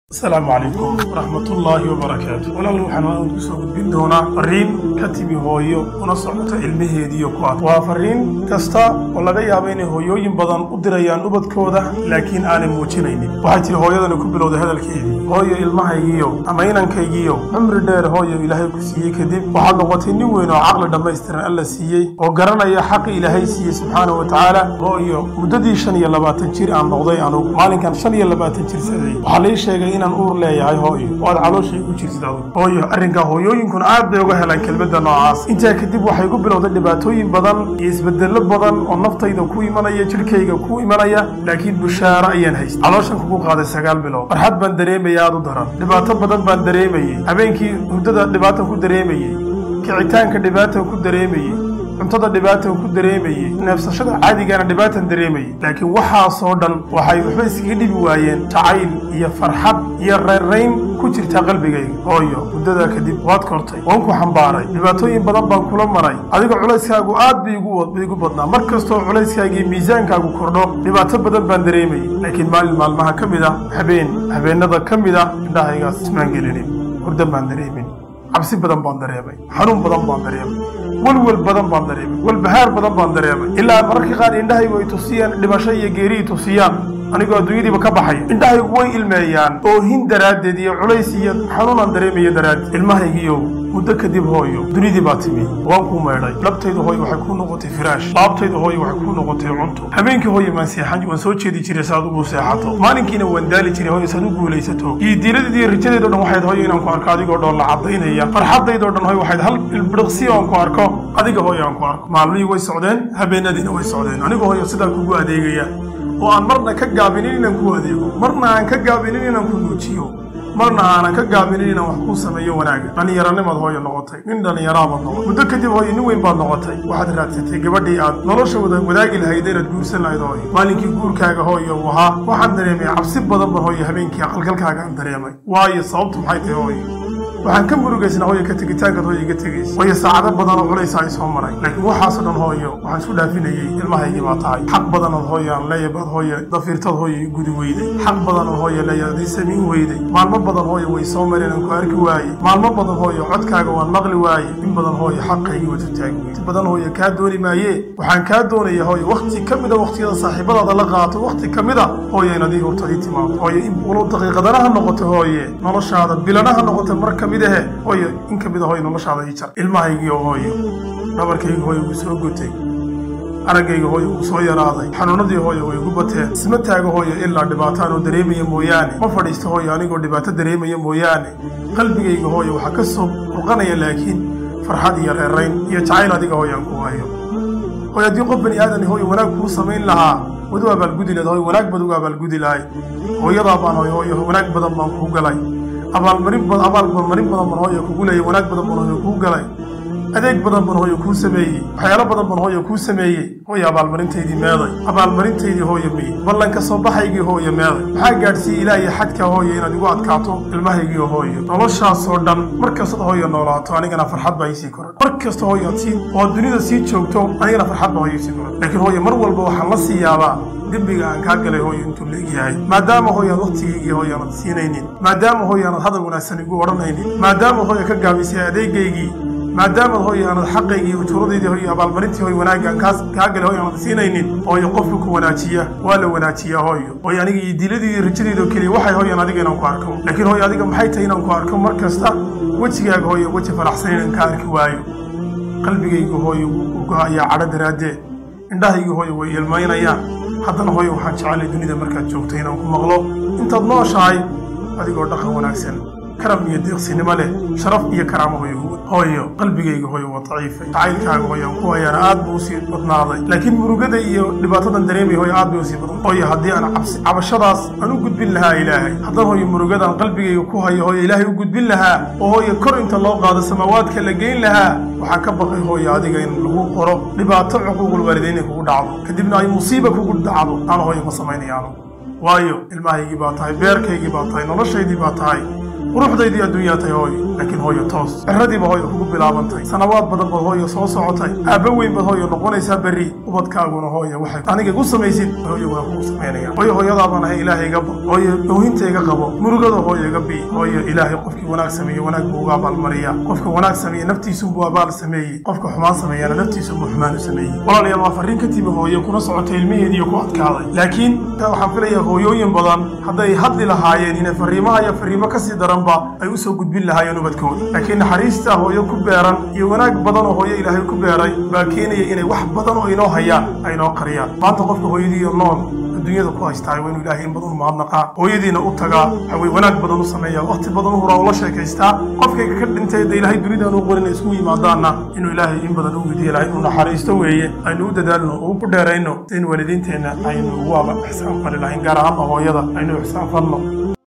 asalaamu calaykum waraxmatullaahi wabarakaatu walaal waxaan ku soo gudbin doonaa fariin ka timi hooyo una socota ilmaheediiyo ku ad waa fariin kasta oo laga yaabo inay hooyooyin badan u dirayaan ubadkooda laakiin aanay muujinaynin waxay tihi hooyadani ku bilowday hadalkeedii hooyo ilmahaygiiyo ama inankaygiiyo cumri dheer hooyo ilaahay ku siiyey kadib waxaad noqotay nin weyn oo caqli dhammaystiran alla siiyey oo garanaya xaqi ilaahay siiyey subxaana wa tacaala hooyo muddadii shan iyo labaatan jir aan noqday anugu maalinkan shan iyo labaatan jir saday waxaa lii sheegay inaan uur leeyahay hooyo oo aad calooshay u jirtid adugu hooyo arrinkaa hooyooyinkuna aad bay uga helaan kelmadda noocaas intaa kadib waxay ku bilowday dhibaatooyin badan iyo isbedello badan oo naftayda ku imanaya jidhkayga ku imanaya laakiin bushaaro ayaan haysta calooshan kugu qaaday sagaal bilood farxad baan dareemaya aad u daran dhibaato badan baan dareemayey habeenkii hurdada dhibaatan ku dareemayey kicitaanka dhibaatan ku dareemayey cuntada dhibaatan ku dareemayey neefsashada caadigana dhibaatan dareemayey laakiin waxaasoo dhan waxay waxba iskaga dhibi waayeen jacayl iyo farxad iyo reerrayn ku jirta qalbigayga hooyo muddadaa kadib waad kortay waan ku xambaaray dhibaatooyin badan baan kula maray adiga culayskaagu aad bay igu badnaa mar kastoo culayskaagii miisaankaagu kordho dhibaato badan baan dareemayey laakiin maalin maalmaha ka mid ah habeen habeennada ka mid ah indhahaygaas ismaan gelinin hurdan baan dareemin cabsi badan baan dareemay xanuun badan baan dareemay welwel badan baan dareemay walbahaar badan baan dareemay ilaa mararka qaar indhahaygu ay tusiyaan dhimasho iyo geeri ay tusiyaan anigoo adduunyadiiba ka baxaya indhahaygu way ilmeeyaan oohin daraaddeed iyo culays iyo xanuunaan dareemaya daraaddeed ilmahaygiiyow muddo kadib hooyo dunidii baa timi waan kuu meedhay dhabtaydu hooyo waxay kuu noqotay firaash laabtaydu hooyo waxay kuu noqotay cunto habeenkii hooyo maan seexan waan soo jeedi jiray si aad ugu seexato maalinkiina waan daali jiray hooyo si aad u guulaysato iyo diiladeed iyo rajadeedo dhan waxayd hooyo inaan ku arko adigoo dhoon la cadaynaya farxadaydoo dhan hooyo waxayd hal ilbiriqsi oon ku arko adiga hooyo aan ku arko maalmihii way socdeen habeenadiina way socdeen aniga hooyo sidaa kugu adeegaya oo aan marna ka gaabinin inaan ku adeego marna aan ka gaabinin inaan ku nuujiyo marna aanan ka gaabinin inaan wax kuu sameeyo wanaaga dhallinyaranimaad hooyo noqotay nin dhallinyaraabaad noqotay muddo kadib hooyo nin weyn baad noqotay waxaad raadsatay gabadhii aad nolosha wada wadaagi lahayd inaad guursan lahayd hooyo maalinkii guurkaaga hooyo uu ahaa waxaan dareemay cabsi badan ban hooyo habeenkii aqalgalkaaga aan dareemay waayo sababtu maxay tahay hooyo waxaan ka murugaysnaa hooyo ka tegitaankaad hooyo iga tegaysa hooyo saacado badanoo culaysa ay soo maray laakiin waxaasoo dhan hooyo waxaan isku dhaafinayey ilmahaygii baa tahay xaq badanood hooyo aan leeya baad hooyo dafiirtad hooyo i gudi weyday xaq badanood hooyo leeya ad ii samiin weyday maalmo badan hooyo way soo mareen aan ku arki waayey maalmo badan hooyo codkaaga waan maqli waayey in badan hooyo xaqaygii waad taagi weyday badan hooyo kaa dooni maayee waxaan kaa doonaya hooyo wakhti ka mida wakhtiyada saaxiibadaada la qaato wakhti ka mid a hooyo inaad ii hurtad ii timaado hooyo in walow daqiiqadana ha noqoto hooye noloshaada bilana ha noqoto mar ka mid ahe hooyo in ka mid a hooyo noloshaada ii jar ilmahaygii oo hooyo dhabarkayga hooyo wuu soo gotay araggayga hooyo wuu soo yaraaday xanuunadii hooyo way igu bateen isma taago hooyo ilaa dhibaataan oo dareemaya mooyaane ma fadhiisto hooyo anigoo dhibaato dareemaya mooyaane qalbigayga hooyo waxaa ka soo burqanaya laakiin farxad iyo reerayn iyo jacayl adiga hooyo aan ku hayo hooyo haddii qof bani aadan hooyo wanaag kuu samayn lahaa wad u abaalgudi lahed hooyo wanaag baad uga abaalgudi lahay hooyadaa baan hooyo hooyo wanaag badan baan kuu galay abaalmarin abaalmarin badan ban hooyo kugu leeyay wanaag badan ban hooyo kuu galay adeeg badan ban hooyo kuu sameeyey waxyaalo badan ban hooyo kuu sameeyey hooyo abaalmarintaydii meeday abaalmarintaydii hooyo miy ballanka soo baxaygii hooyo meeday maxaa gaadhsiiyey ilaa iyo xadka hooyo inaad igu adkaato ilmahaygii hooyo noloshaasoo dhan mar kastaad hooyo noolaato anigana farxad baa iisii koran mar kasta hooyo aad sii oo dunida sii joogto anigana farxad baa hooyo isii koran laakiin hooyo mar walba waxaan la sii yaabaa dembiga aan kaa galay hooyo intuu leegyahay maadaama hooyo aad wakhtigaygii hooyo aanad siinaynin maadaama hooyo aanad hadal wanaagsan igu odhanaynin maadaama hooyo ka gaabisay adeegaygii maadaamaad hooyo aanad xaqaygii ujuuradaydii hooyo abaalmarintii hooyo wanaagga aan kaa galay hooyo aanad siinaynin hooyo qofka ku wanaajiya waa la wanaajiyaa hooyo hooyo aniga iyo diiladii iyo rajadaydo keliya waxay hooyan adiga inaan ku arko laakiin hooyo adiga maxay tahay inaan ku arko mar kasta wejigaaga hooyo weji faraxsan inaan ka arki waayo qalbigayga hooyo wuu go-ayaa cadho daraaddeed indhahaygii hooyo way ilmaynayaan haddana hooyo waxaan jecelay dunida markaad joogto inaan ku maqlo intaad nooshahay adigoo dhaqan wanaagsan karam iyo deeqsinimo leh sharaf iyo karaamo hooyo hooyo qalbigayga hooyo waa daciifay jacaylkaaga hooyo aan ku hayaana aad buu usii badnaaday laakiin murugada iyo dhibaatadan dareemaya hooyo aad bay usii badan hooyo haddii aan cabsi cabashadaas aan u gudbin lahaa ilaahay haddana hooyo murugadaan qalbigayga ku hayo hooyo ilaahay u gudbin lahaa oo hooyo kor inta loo qaado samaawaadka la geyn lahaa waxaa ka baqay hooyo adiga in lagu qoro dhibaato cuquuqul waalidayn inay kugu dhacdo kadibna ay musiiba kugu dhacdo aan hooyo ma samaynayaano waayo ilmahaygii baa tahay beerkaygii baa tahay noloshaydii baa tahay quruxdaydii adduunyaa tahay hooyo laakiin hooyo toos ciradiiba hooyo kugu bilaabantay sanawaad badan baad hooyo soo socotay aabba weyn baad hooyo noqonaysaa berri ubadkaaguna hooyo waxay aniga igu samaysid hooyoguna kugu samaynayaan hooyo hooyadaabaan ahay ilaahay iga bad hooyo oohinta iga qabo murugada hooyo iga bii hooyo ilaahay qofkii wanaag sameeye wanaag buu uga abaalmariyaa qofka wanaag sameeye naftiisunbuu abaal sameeyey qofka xumaan sameeyana naftiisunbuu xumaan u sameeyey walaalayaal waa farriin ka timi hooyo kuna socotay ilmaheediiyo ku adkaaday laakiin waxaan filayaa hooyooyin badan hadday hadli lahaayeen inay farriimaha iyo farriimo kasii daranba ay usoo gudbin lahaayeen ubadkooda laakiin naxariista hooyo ku beeran iyo wanaag badan oo hooyo ilaahay ku beeray baa keenaya inay wax badan oo inoo hayaan ay inoo qariyaan maanta qofka hooyadiiyo nool adduunyada ku haystaay waa inuu ilaahay in badan u mahadnaqaa hooyadiina u tagaa waxaweye wanaag badan u sameeya waqti badan u huraa ula sheekaystaa qofkayga ka dhintay de ilaahay dunidaan u qorin ay isku yimaadaanna inuu ilaahay in badan u weydiiya lahay inuu naxariisto weeye aynu u dadaalno oo u dheerayno in waalidiinteenna aynu ugu aba ixsaan fali lahayn gaar ahaanba hooyada aynu ixsaan falno